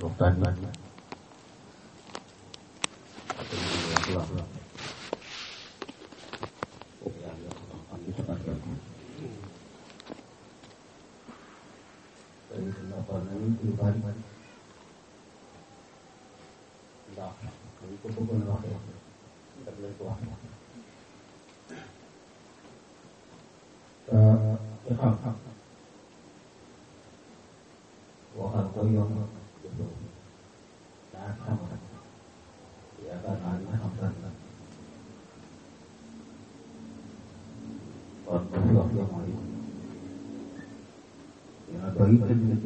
waxtaan bi wax la yàlla xam li sa barkeel ko tey waxoon nañu lu bari ndax dañ ko bëggoon waxee daf lañ ko wax te xam-xam waxal ko yomb jëfoo daa xam yaakaar naa ne xam ren la kon ba fi wax yomb yi dina doy dëgg la ci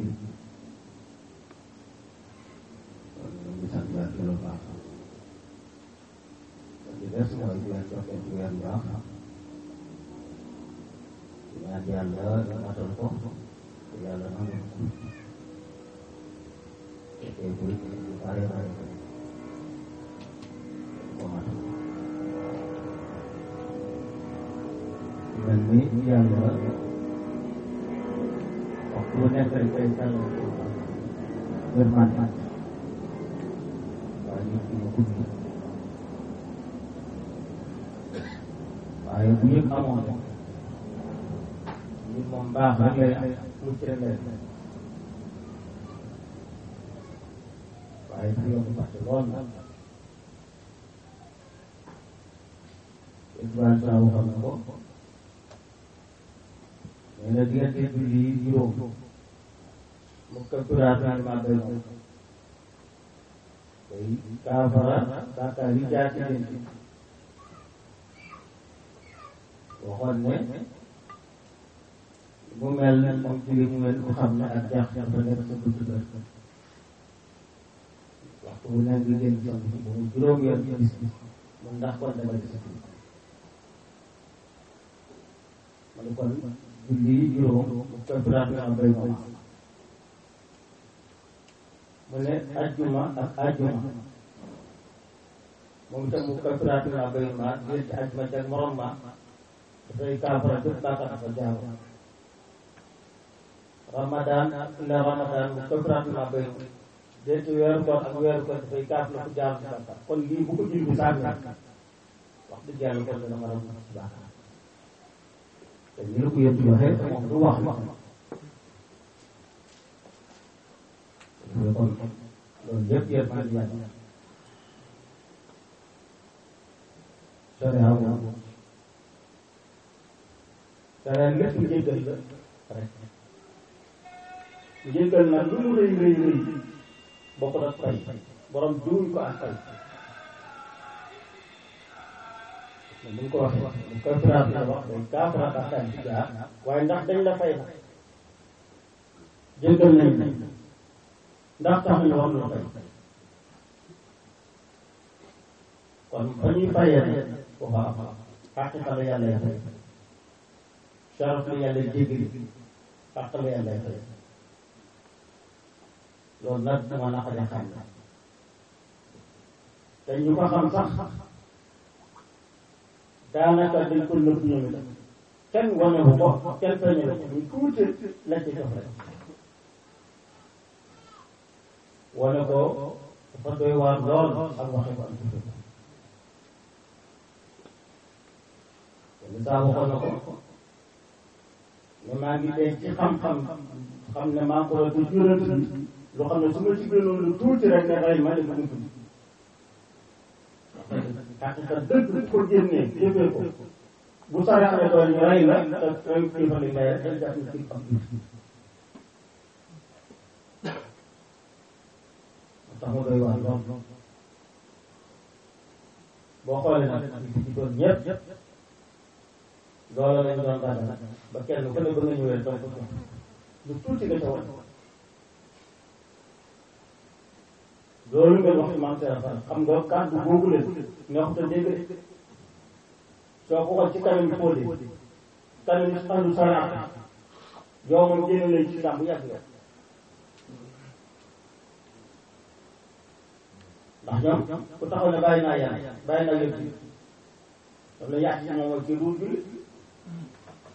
kon ñu ngi sant yàlla lu baax kon di des mooy di leen jox leen weer yu baax di ñaan yàlla nga matal ko te yàlla nangu ko te tey bu ñu bare bare ko matal mel ni yàlla waxtu bu nekk rek day tàll yërmande waaye nit ki mu gudd waaye bu yëpp amoon rek nit moom baax rek lay am mucc rek lay am waaye fi yoonu fàtte lool na Ibrahima saa waxoon na ko nee na diggante julli yi juróom mu kabbiraat ma bay day kaafara bàkkaar yi jaar ci leen ci waxoon ne mu mel ne moom julli mu mel ku xam ne ak jaax dafa nekk sa buntu kër waxtu bu nekk ngeen jëm ci bu mu juróom yoon ci bis bi mun ndax kon dama gis ma ne kon julli yi juróom mu kabbiraat ma bay moom mu ne ajjuma ak ajjuma moom itam mu kabbiraat ma bay ma diggante ajjuma ak morom ma dafay kaafara bépp bàkkaar dafa jaaw ramadan ila ramadan mu kabbiraat ma bay déet weeru koor ak weeru koor dafay kaaf la ku jaaw ci bàkkaar kon lii bu ko julli sànni wax dëgg yàlla kon dana mën a mucc ci bàkkaar te ñu la ko yëpp waxee moom du wax wax kon loolu yëpp yëpp maa ngi yàlla sharia moom sharia lépp njëggal la rek njëggal nag lu mu rëy rëy rëy bokk ak fay borom duuñ ko ak fay bu ñu ko waxee bu kaffaraat la wax day kaafara bàkkaar ci jaar waaye ndax dañ la fay la jëggal nañ ndax tax ñu war la fay kon fa ñuy fayee ne foofa am xaqiqa la yàlla ya fay sharaf la yàlla jéggali xaq la yàlla ya fay loolu nag dama naqaree xam na te ñu ko xam sax daanaka dañ ko nëbb ñoom itam kenn wane bu ko kenn feeñe ko ñu tuuti la ci jox rek wane ko dafa doy waar lool ak waxe ko am ci dëgg te saa waxoon na ko ne maa ngi dee ci xam-xam xam ne maa ko war a jural ci loo xam ne su ma ci gënoon lu tuuti rek ne rey ma ne ma tudd xaqiqa dëgg bu ko génnee jëfee ko bu saraxee doon ñu rey la te rey kilifa li ngay rek jàpp na ci am tax mu doy waar lool boo xoolee nag ci doon ñëpp loolu lañ doon dàggal ba kenn ku ne ba nga ñëwee donc lu tuuti nga ca woon loolu ngeen wax ci maam Serap Fall xam nga kàddu boobu leen neexut a dégg soo ko xool ci kanam yi fóode kanam yi andu saraat yow moom génn nañ ci islam bu yàgg yow ndax ñoom ku taxaw ne bàyyi naa yàlla bàyyi naa yëpp yi dam la yàq ci moom mooy kii duul julli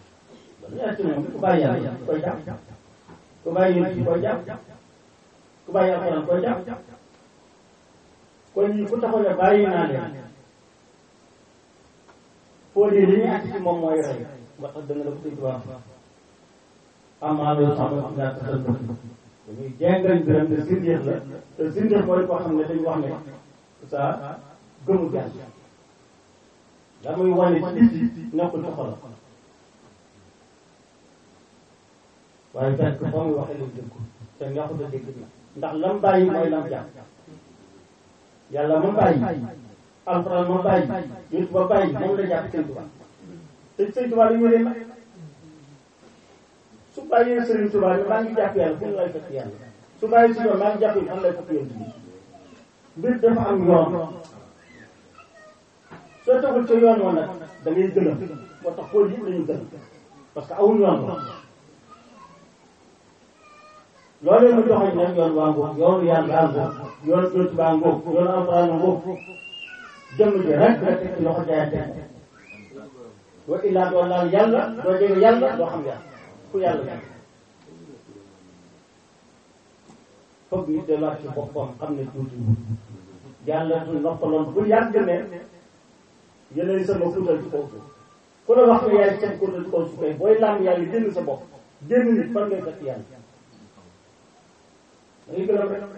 dam la yàq ci moom ku bàyyi yàlla ku koy jàpp ku bàyyi yëpp yi koy jàpp ku ku bàyyi alxuraan koy jàpp kon ñi ku taxaw ne bàyyi naa leen foo dee li ñuy àtt ci moom mooy rey ba tax danga la ko tëj wax amaa loolu sax nga ngaa tasal bëgg dañuy jengal biram te sindeex la te sindeex mooy koo xam ne dañu wax ne sa gëmu yàlla da muy wane ci biti nekkul ci xolam waaye fekk fa muy waxee lañ dëgg te neexut a dégg na ndax lam bàyyi mooy lam jàpp yàlla ma bàyyi alxuraan ma bàyyi yut ba bàyyi moom la jàpp sëñ Tuubaa te sëñ Tuubaa la ñu leen nag su bàyyee sëriñ Tuubaa ne maa ngi jàpp yàlla fu mu lay fekk yàlla su bàyyi si yoon maa ngi jàpp yi fan lay fekk yoon bi mbir dafa am yoon soo tegul ca yoon woon nag da ngay gëlëm moo tax xool yëpp dañu gëlëm parce que awul yoon woon loolu mu joxoñ nag yoon waa ngoog yoonu yàlla ngoog yoonu jot baa ngoog yoonu alxuraan ngoog jëmm ji rek nga teg ci loxo jaayante wa illaa doo laal yàlla doo jege yàlla doo xam yàlla ku yàlla jàng foog nit delluwaat ci boppam xam ne tuuti yàlla du noppaloon bu yàgg ne yéenay sama kuutal ci kaw suuf ku la wax ne yaay seen kuutal ci kaw suuf kay booy làmb yàlla génn sa bopp génn nit fan ngay fekk yàlla da ngay gën a rek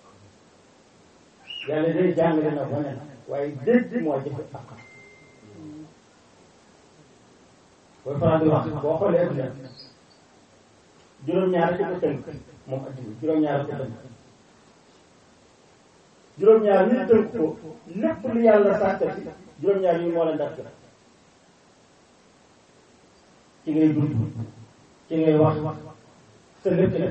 yàlla day jàngale na wane na waaye dégg moo jëfe ak booy faral di wax boo xoolee adduna juróom-ñaar ci ko tënk moom adduna juróom-ñaar ko tënk juróom-ñaar yi tënk ko lépp lu yàlla sàkkati juróom-ñaar yi moo la ndax ci ngay dund ci ngay wax te lépp la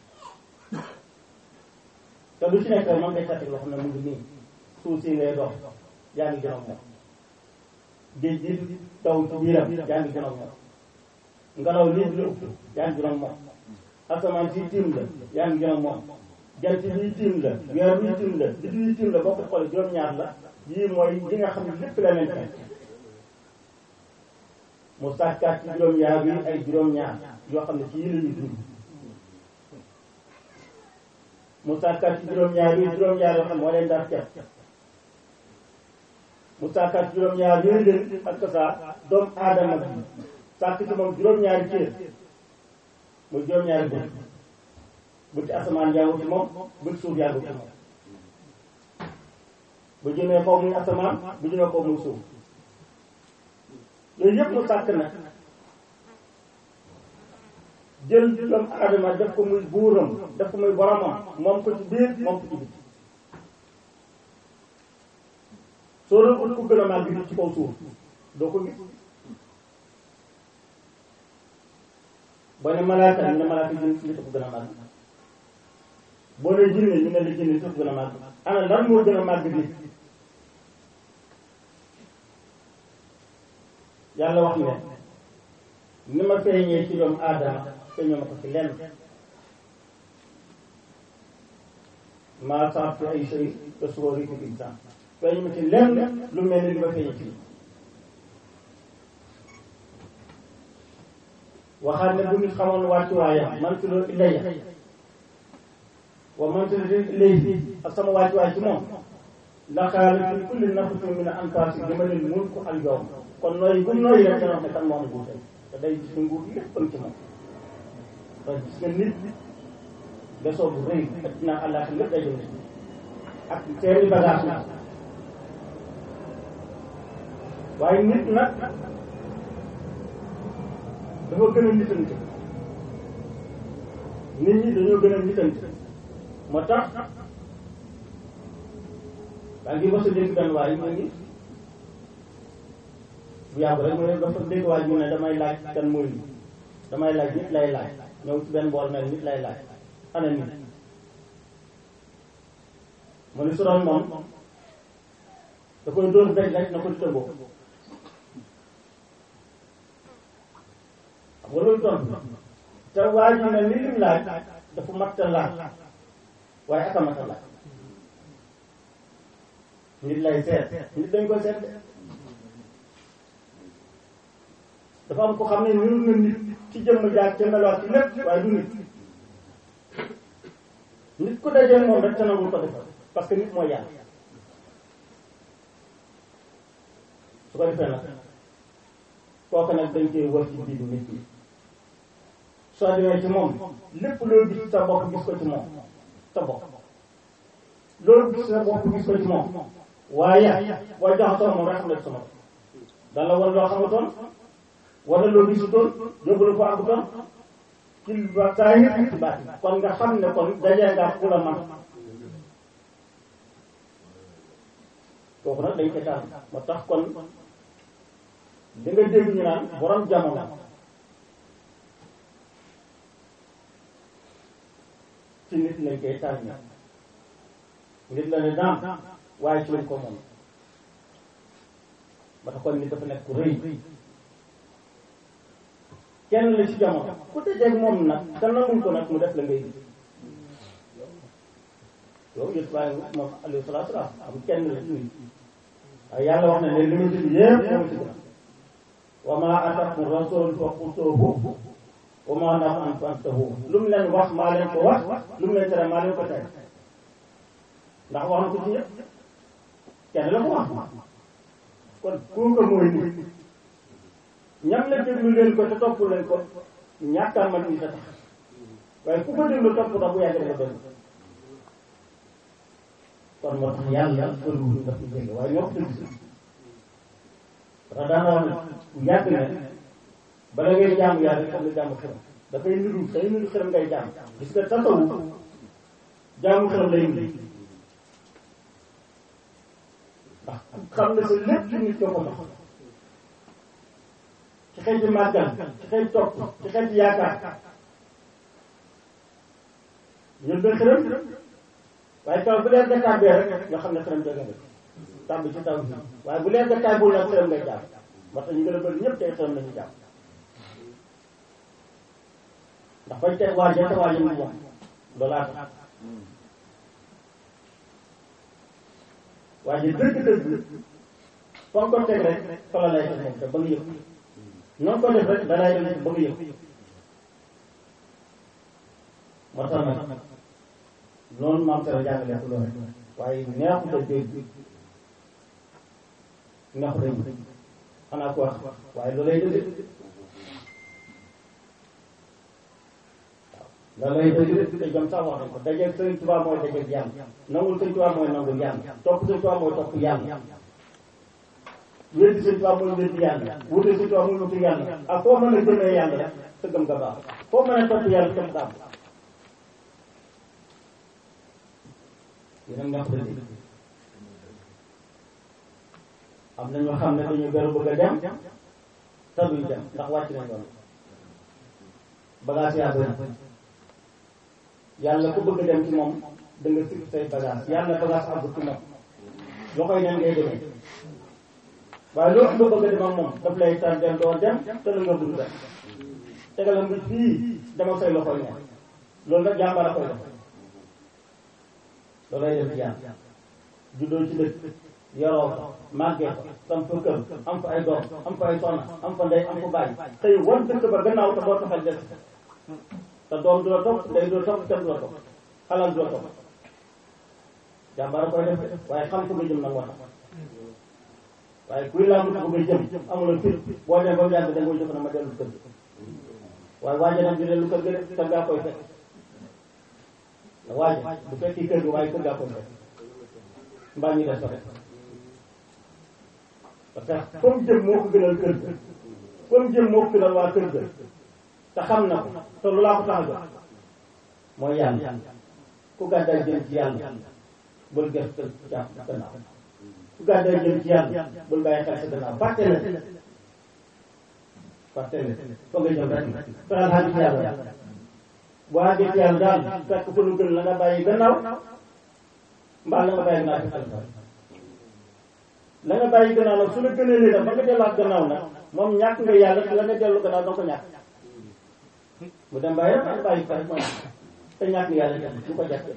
te lu ci nekk man ngay sàkk loo xam ne mu ngi nii suuf si ngay dox yaa ngi jënoog moom géej gi taw ci biiram yaa ngi jënoog moom ngelaw lii di la upp yaa ngi jënoog moom asamaan si tiim la yaa ngi jënoog moom jant bi tiim la weer bi tiim la biddi yi tiim la boo ko xoolee juróom-ñaar la yii mooy yi nga xam ne lépp la leen fekk mu sàkkaat ci juróom-ñaar bi ay juróom-ñaar yoo xam ne ci yi la ñuy dund mu sàkkaat ci juróom-ñaar yi juróom-ñaar yoo xam ne moo leen daal ceeb mu sàkkaat ci juróom-ñaar yooyu leen ak saa doomu aadama bi sàkk ci moom juróom-ñaari cër muy juróom-ñaari bët bëti asamaan yaa ngi ci moom bëti suuf yaa ngi ci moom bu jëmee kaw muy asamaan bu jëmee kaw muy suuf yooyu yëpp mu sàkk nag jël doomu aadama def ko muy buuram def ko muy boromam moom ko ci biir moom ko ci biti soo doon ut ku gën a màgg bi ci kaw suuf doo ko gis boo ne malaaka ñu ne malaaka jën nit ko gën a màgg boo ne jinne ñu ne la jinne nit ko gën a màgg ana lan moo gën a màgg bi yàlla wax ne ni ma feeñee ci doomu aadama feeñoo ma ko ci lenn maa saab fi ay sëy te suba ri ko insaan feeñu ma ci lenn lu mel ni li ma feeñee ci waxaat ne bu nit xamoon wàccuwaayam man si loolu ilayya wa man si loolu ilayhi ak sama wàccuwaay ci moom laqaala fi kulli nafsin min anfaasi limanil mulku al yawm kon nooy bu nooy rek dana wax ne kan moo am nguur te day gis ne nguur lépp ci moom parce que gis nga nit besoo bu rëy ak dinaa àllaax lépp day jëm ak seeni bagage na waaye nit nag dafa gën a nitante nit ñi dañoo gën a nitante moo tax waa ngi mos a dégg benn waay mu ngi bu yàgg rek mu ne dafa dégg waay mu ne damay laaj kan mooy damay laaj nit lay laaj ñëw ci benn bool mel nit lay laaj ana nit mu ne su doon moom da koy dóor daj rek na ko di tëmboo xam nga loolu tontu te waa ji mel ni lim laaj dafa mat a laaj waaye aka mat a laaj nit lay seet nit dañ ko seet dafa am ko xam ne niru na nit ci jëmm jaar ca meloot ci lépp waaye du nit nit ku dajee moom rek te nangul ko defal parce que nit mooy yàlla su ko defee nag kooku nag dañ koy wër ci biiru nit ñi soo demee ci moom lépp loo gis sa bopp gis ko ci moom sa bopp loolu gis sa bopp gis ko ci moom waaye boo jaxasoo moom rek xam ne sama dan la wan loo xamutoon wala loo gisutoon yóbbu la fa àggutoon ci ba saa yi ci baat kon nga xam ne kon dajee nga ku la man kooku nag dañ koy taal moo tax kon di nga dégg ñu naan borom jamono ci nit lañ koy taal nit la ne daam waaye ci lañ ko moom ba tax kon nit dafa nekk ku rëy kenn la ci jamono ku tëjeeg moom nag te nangul ko nag mu def la ngay gis yow yëpp waaye moom alayhi salaatu salaam am kenn la ci nit waaye yàlla wax na ne li ma tudd yëpp moom ci gën wa maa ataakum rasul fa xutuuhu wa maa nahaa ankum fantahu lu mu leen wax maa leen ko wax lu mu leen tere maa leen ko tere ndax wax na ko ci ñëpp kenn la ko wax kon kooku mooy nit ñam la déglu leen ko te topp leen ko ñàkkaa man ni sa tax waaye ku ko déglu topp tax bu yàgg dafa déglu kon moo tax yàlla bëriwul daf ñu dégg waaye ñoo ko dégg parce que daana wax ne bu yàgg ne bala ngay jaamu yàlla foog nga jaamu xeram dafay niru day niru xeram ngay jaam gis nga tasawu jaamu xeram lay indi ndax xam ne sa lépp ci nit ko ko dox ci xeeti màggal ci xeeti topp ci xeeti yaakaar ñun ba xërëm waaye taw bu leer ga tàbbee rek nga xam ne xërëm jóge na tàbb ci taw bi waaye bu leer ga tàbbul nag xërëm ngay jàpp moo tax ñu gën a bëri ñëpp tey xërëm nañu jàpp ndax bañ teg waa jete waa yëngu moom loolaa tax waaye dëgg-dëgg foo ko teg rek fa la lay teg moom te ba nga yëg noonu ko def rek dalay dem ba nga yëg moo tax nag noonu maam tara jàngale ko loolu waaye neexut a dégg neexut a dégg xanaa ko wax waaye loolay dëgg waaw loolay dëgg te jom sax wax nañ ko dajeeg Sëriñ Tuubaa mooy dajeeg yàlla nangul Sëriñ Tuubaa mooy nangul yàlla topp Sëriñ Tuubaa mooy topp yàlla wéddi Sëriñ Tuubaa mooy wéddi yàlla wute Sëriñ Tuubaa mooy wuti yàlla ak foo mën a jëmee yàlla rek sa gëm nga baax foo mën a topp yàlla topp nga am yéen nga xam ne am na ñoo xam ne dañu beru bëgg a dem te duñ dem ndax wàcc nañ yoon bagage yaa bëri yàlla ku bëgg a dem ci moom da nga sikk say bagage yàlla bagage àggu ci moom loxoy neen ngay demee waaye loo lu bëgg a dem ak moom daf lay tar dem doo dem te la nga bëgg dem tegal nga fii dama say loxoy neen loolu nag jàmbaar a koy def loolay def jaan juddoo ci dëkk yoroo ko màggee ko sam fa kër am fa ay doom am fa ay soxna am fa ndey am fa bàyyi tey wan dëkk ba gannaaw te boo taxal des te doom du la topp ndey du la topp kenn du la topp xalal du la topp jàmbaar a koy def waaye xam ko nga jëm nag moo tax waaye kuy laa mut ko nga jëm amuloo fit boo dem ba mu yàgg da nga koy jëf na ma dellu kër gi waaye waaje nag di dellu kër gi rek kër gaa koy fekk waaye bu fekkee kër gi waaye kër gaa koy fekk mbaa ñu des ko rek parce que comme jëm moo ko gënal kër ga comme jëm moo ko gënal waa kër ga te xam na ko te lu laa ko tax a jox mooy yàlla ku gàddaay jëm ci yàlla bul ges sa jàpp gannaaw ku gàddaay jëm ci yàlla bul bàyyi xel sa gannaaw fàtte la fàtte la fa nga jëm rek fexeel xaaj ci yàlla boo àggee ci yàlla daal fekk fa lu gën la nga bàyyi gannaaw mbaa la nga bàyyi gannaaw fi xel la nga bàyyi gannaaw nag su la gënee léegi ba nga delluwaat gannaaw nag moom ñàkk nga yàlla te la nga dellu gannaaw danga ko ñàkk mu dem bàyyi rek bàyyi fa rek mooy te ñàkk yàlla dem du ko jàppee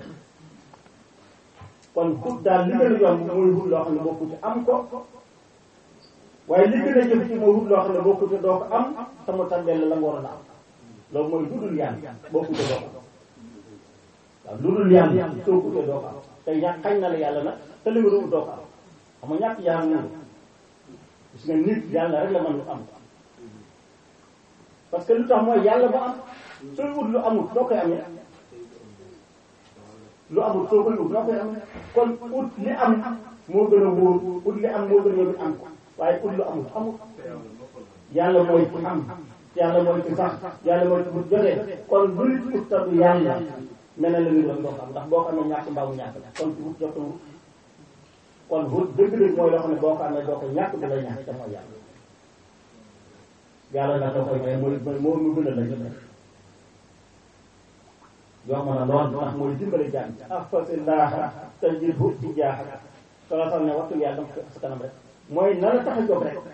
kon xut daal li gën a yomb mooy wut loo xam ne bokku ci am ko waaye li gën a jëf ci mooy wut loo xam ne bokku ci doo ko am te mu tàmbeel la nga waroon a am loolu mooy dudul yàlla bokku ci doo ko waaw lu dul yàlla soo ko utee doo ko am te ñàkk xañ na la yàlla nag te li nga doon doo ko am xam nga ñàkk yàlla nangu gis nga nit yàlla rek la mën lu am parce que lu tax mooy yàlla ba am sooy ut lu amul noo koy amee lu amul soo koy ut noo koy amee kon ut li am moo gën a wóor ut li am moo gën a yóbbu am ko waaye ut lu amul amul yàlla mooy ci am yàlla mooy ci sax yàlla mooy ci bu jotee kon lu nit ut ta du yàlla mel na la ñu doon doo xam ndax boo ko amee ñàkk mbaa mu ñàkk la kon ci wut jotul kon wut dëgg-dëgg mooy loo xam ne boo ko amee doo ko ñàkk du la ñàkk te mooy yàlla yàlla nag da koy may mooy mooy moo mu gën a la ñëpp yomb na lool ndax mooy dimbale jàng ahfasillah tajidhu tijaaha solo sax ne waxtu yàlla dama ko sa kanam rek mooy na la tax a jóg rek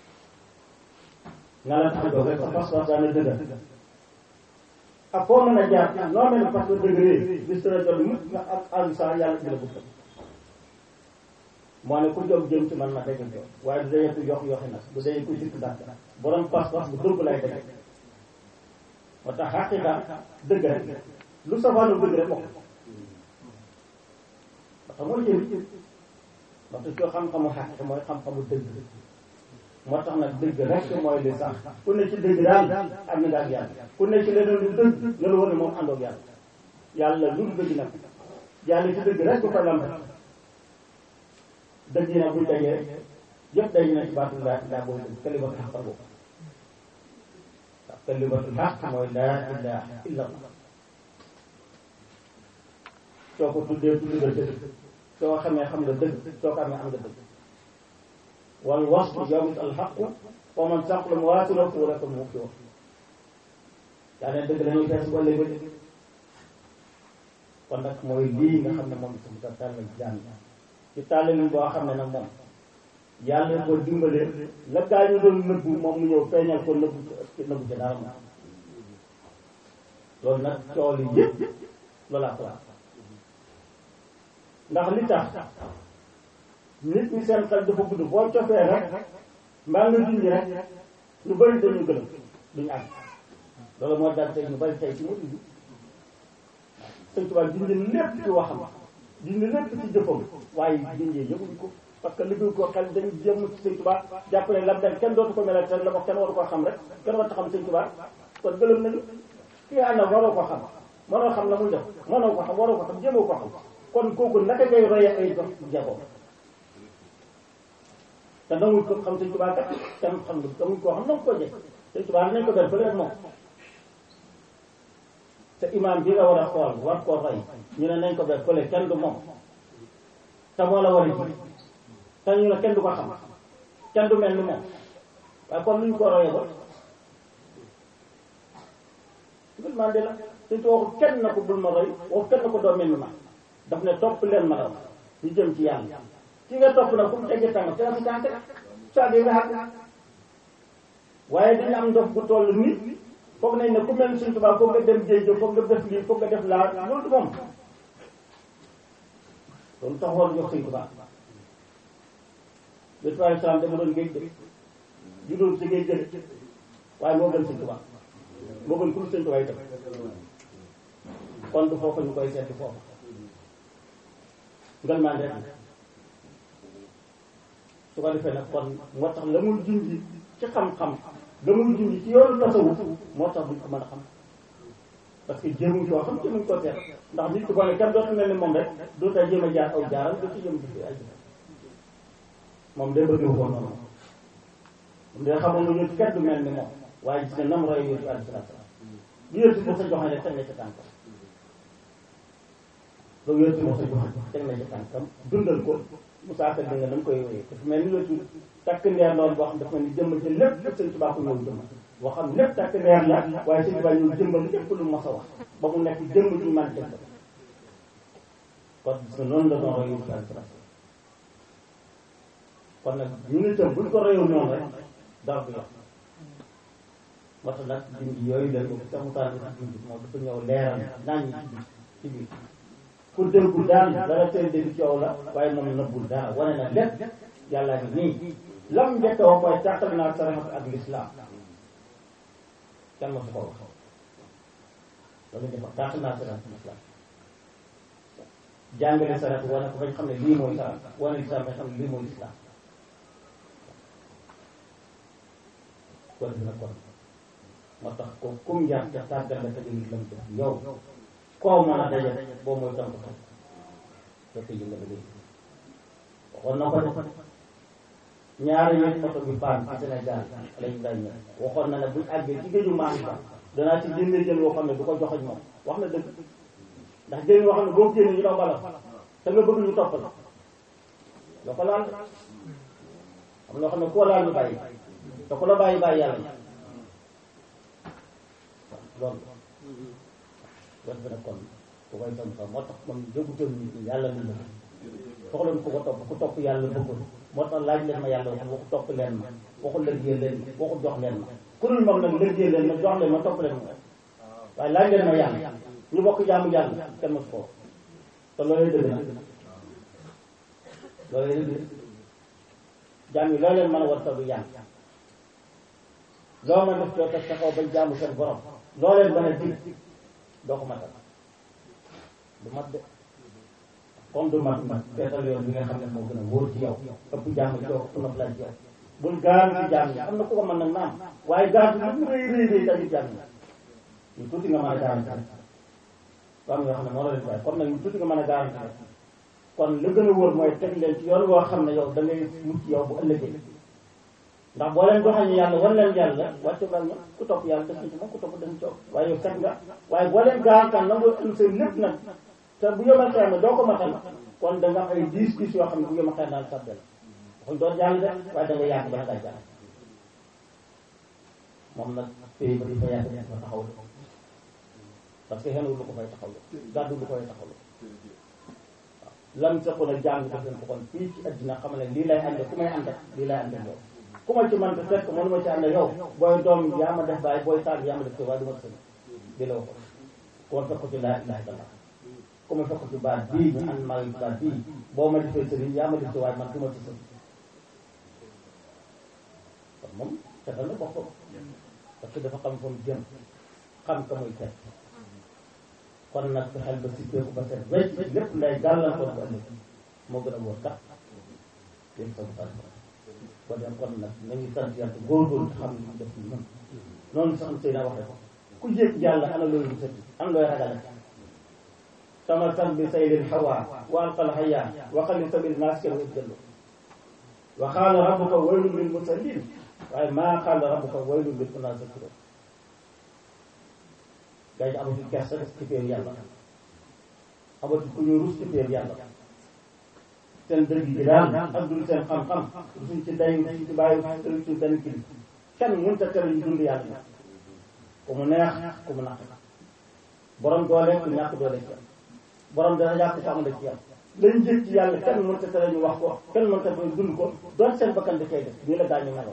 na la tax a jóg rek sa pas-pas daana dëgër ak foo mën a jaar noo mel ne parce que dëgëree bis dana jot mukk nga ak alsa yàlla dina bëgg moo ne ku jóg jëm ci man ma dégg jóg waaye du dee ku yox yoxi nag du dee ku sikk dàq borom pas-pas bu dëgg lay dëgg moo tax xaqiqa dëgg rek lu safaanu dëgg rek bokk parce que mooy jëriñ parce que soo xam-xamu xaqiqa mooy xam-xamu dëgg moo tax nag dëgg rek mooy li sax ku ne ci dëgg daal am na daal yàlla ku ne ci leneen lu dëgg nga la war ne moom àndoog yàlla yàlla lu dëgg nag yàlla ci dëgg rek bu ko lamb dëgg yi nag buñ dajee yëpp dañu ne ci baatu laa ilaa booy dëgg kalimatul xaq boobu waaw kalimatul xaq mooy laa ilaha illa allah soo ko tuddee tudd nga dëgg soo xamee xam nga dëgg soo ko amee am nga dëgg wal wasfu yawmut al xaqu wa man saqla mawaasinuhu fa ulaa'ika humul muflihuun yaa ne dëgg dañuy fees ba léegi kon nag mooy lii nga xam ne moom itam sa tàllal jaan ci tàllal boo xam ne nag moom yàlla ko dimbalee la gaa ñu doon nëbbu moom mu ñëw feeñal ko nëbbu ci nëbbu ci dara moom loolu nag coow li yëpp loolaa ko ndax li tax nit ñi seen xel dafa gudd boo cofee rek mbaa nga junj rek ñu bëri dañu gëlëm duñu àgg loolu moo dal tey ñu bëri tey ci mu dugg sëñ Tuubaa junj lépp ci waxam junj lépp ci jëfam waaye junjee yëguñ ko parce que liggéey ko xel dañu jëm ci sëñ Tuubaa jàpp ne lam dem kenn dootu ko melal te la ko kenn waru koo xam rek kenn warta xam sëñ Tuubaa kon gëlëm nañu kii ànd ak waroo ko xam mënoo xam la muy def mënoo ko xam waroo ko xam jéemoo ko xam kon kooku naka ngay roye ay dox jaboom te nanguñ ko xam sëñ Tuubaa kat kenn xam nga nanguñ koo xam nangu koo jëkk sëñ Tuubaa nañ ko def fële rek moom te imaam bi nga war a xool war koo roy ñu ne nañ ko def fële kenn du moom te moo la war a ji te ñu ne kenn du ko xam kenn du mel ni moom waaye kon luñ ko royee ba bul man de la suñ ko waxu kenn na ko bul ma roy waxu kenn na ko doo mel ni ma daf ne topp leen ma daw ñu jëm ci yàlla ki nga topp nag fu mu tegee tànk te si tànk saa bi nga xam waaye dañu am ndox bu toll nit foog nañ ne ku mel ni suñ tubaab foog nga dem géej foog nga def lii foog nga def laa loolu du moom loolu taxoon jox suñ tubaab bi tubaab salaam dama doon géej de judoon si géej jële waaye moo gën suñ tubaab moo gën ku suñ tubaab itam kon du foofu ñu koy seeti foofu ngal maan rek su ko defee nag kon moo tax la muy junj ci xam-xam la muy junj ci yoonu tasawuf moo tax duñ ko mën a xam parce que jéemuñ koo xam jéemuñ koo seet ndax nit ki boo ne kenn dootu mel ni moom rek doo tay jéem a jaar aw jaaram doo ci jëm ci ay moom day bëgg woon noonu moom day xamoon na ñun kenn du mel ni moom waaye gis nga nam roy yooyu alayhi salaatu salaam lu yëpp moo sa joxe rek teg na ci tànkam loolu yëpp moo sa joxe teg na ci tànkam dundal ko Moussa Ka dégg nga dama koy wéyee dafa mel ni la tudd takk ndeer loolu boo xam dafa mel ni jëmm ci lépp lépp sëñ Tuubaa ko ñëw jëmm boo xam lépp takk ndeer la waaye sëñ Tuubaa ñëw jëmbal lépp lu mos a wax ba mu nekk jëmm ju man tëgg kon gis nga noonu la doon roy yu kon nag ñu ngi tëm buñ ko royul noonu rek dara du yàq moo tax nag dindi yooyu la ko sax mu taal ko dindi moom dafa ñëw leeral naan ñi ci biir ku déggu daal dara seen dégg coow la waaye moom nëbbul dara wane na lépp yàlla ngi nii lam njëkk a wax mooy tàqal naa saraxat ak lislaam kenn ma su ko wax loolu dafa tàqal naa saraxat ak lislaam jàngale sarat wane ko bañ xam ne lii mooy sarat wane lislaam bañ xam ne lii mooy lislaam kon dina kon moo tax ko kum yar te tàggal la tege nit lam def yow koo mën a daje boo mooy tam ko topp fekk yi nga liggéey waxoon na ko de ñaari yoon oto bi paan ci Sénégal lañ day ñëw waxoon na ne buñ àggee ci géeju maan ba danaa ci génne jën woo xam ne du ko joxoñ moom wax na dëgg ndax jën woo xam ne boo génne ñu daw bala te nga bëgg ñu topp la loo ko laal am loo xam ne koo laal ñu bàyyi te ku la bàyyi bàyyi yàlla ñi loolu loolu bi nag kon ku koy sam sax moo tax moom jógutoon nit ñi yàlla lu bëgg soxloon ku ko topp ku topp yàlla bëggul moo tax laaj leen ma yàlla wax waxu topp leen ma waxu lëggee leen waxu jox leen ma ku dul moom nag lëggee leen ma jox leen ma topp leen ma waaye laaj leen ma yàlla ñu bokk jaamu yàlla kenn mosu ko te loolu dëgg na loolu dëgg jaam yi loo leen mën a war taw yàlla loo ma def coo teg sa kaw bañ jaamu seen borom loo leen mën a dig doo ko matal du mat de comme du mat mat seetal yoon bi nga xam ne moo gën a wóor ci yow ëpp jàmm ci yow ëpp na laaj ci yow bul gaar ci jàmm ñi am na ku ko mën nag naam waaye gaar ci lu mu rëy rëy rëy tamit jàmm ñi ñu tuuti nga mën a garanti rek am yoo xam ne moo la leen waaye comme nag ñu tuuti nga mën a garanti rek kon li gën a wóor mooy teg leen ci yoon woo xam ne yow da ngay mucc yow bu ëllëgee ndax boo leen joxee ñu yàlla wan leen yàlla wàcce bal na ku topp yàlla def ci moom ku topp dem coow waaye yow set nga waaye boo leen garantaan nangoo am seen lépp nag te bu yomal xeex ne doo ko matal kon da nga am ay diis diis yoo xam ne bu yomal xeex daal sàbbe la waxuñ doon jàng de waaye da nga yàgg ba ngay jàng moom nag pays ba di fa yàgg fa taxaw la parce que xenu lu ko fay taxaw la gàddu lu koy taxaw la waaw lam sa ko na jàng def leen ko kon fii ci àddina xam ne lii lay ànd ku may ànd lii lay ànd yow ku ma ci man te fekk mënu ma ci ànd yow booy doom yaa ma def bàyyi booy taal yaa ma def te waaye du ma sëñ di la waxoon ku ma fekk ci laa ilaha illallah ku ma fekk ci baat bii ñu ànd maa ngi baat bii boo ma defee sëriñ yaa ma def te waaye man du ma ci sëñ kon moom setal na boppam parce que dafa xam fa mu jëm xam ka muy teg kon nag fexeel ba sippeeku ba set wecc lépp nday gàllankoor bu ëllëg moo gën a wóor kat yéen sa bu ko dem kon nag nañu sant yàlla góorgóorlu xam ne def ci ñun noonu sax sëy na waxee ko ku jéeg yàlla ana looy rusati am looy ragale sama san bi saydin hawa wa alqal hayya wa xalli sabil naas kenn wet jëllu wa xaala rabbuka waylun lil musallin waaye maa xaala rabbuka waylun lil munafiqin gaa yi amatu kersa ci péer yàlla amatu ku ñu rus ci péer yàlla seen dëgg bi daal ak dul seen xam-xam suñ ci day suñ ci bàyyi suñ ci benn kili kenn mënut a tere ñu dund yàlla ku mu neex ku mu naq borom doole ku ñàkk doole ci borom dana yàq ko amul ci yàlla lañ jëg ci yàlla kenn mënut a tere ñu wax ko kenn mënut a tere dund ko doon seen bakkan da koy def nii la gaañu meloo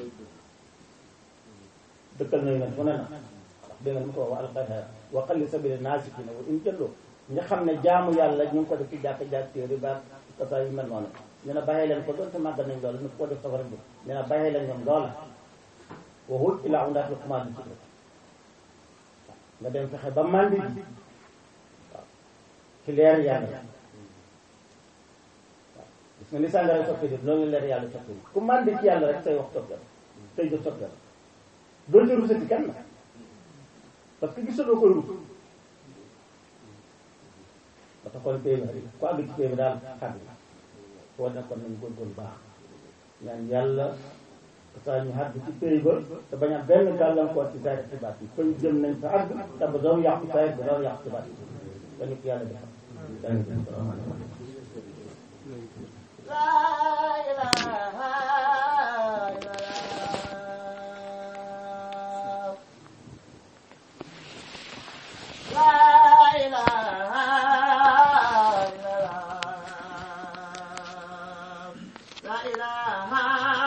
dëkkal nañu nag mu ne na dégg nga mu ko wax alxayra wa xalli sabili naasikiina wa in jëlloo nga xam ne jaamu yàlla ñu ngi ko def ci jàkk jàkk téere ba kasa yu mel noonu ñu ne bàyyi leen ko doonte màggal nañ loolu ñu ko def safara bi ñu ne bàyyi leen ñoom loola waxul ilaa undaat lu commencé ci nga dem fexe ba mandi ji waaw ci leer yàlla waaw gis nga ni sàngara soppi di loolu leer yàlla soppi di ku mandi ci yàlla rek say wax soppi la say jëf soppi la doo ci rusati kenn parce que gisuloo koy rus ba tax kon pay bi ku àgg ci pay bi daal xàgg foo nekkoon nañ góorgóorlu baax ñaan yàlla saa ñu àgg ci pay ba te bañ a benn gàllankoor ci saa ci baat yi koy jëm nañ fa àgg te ba doon yàqu saa ba doon yàqu ci baat yi dañu ko yàlla defal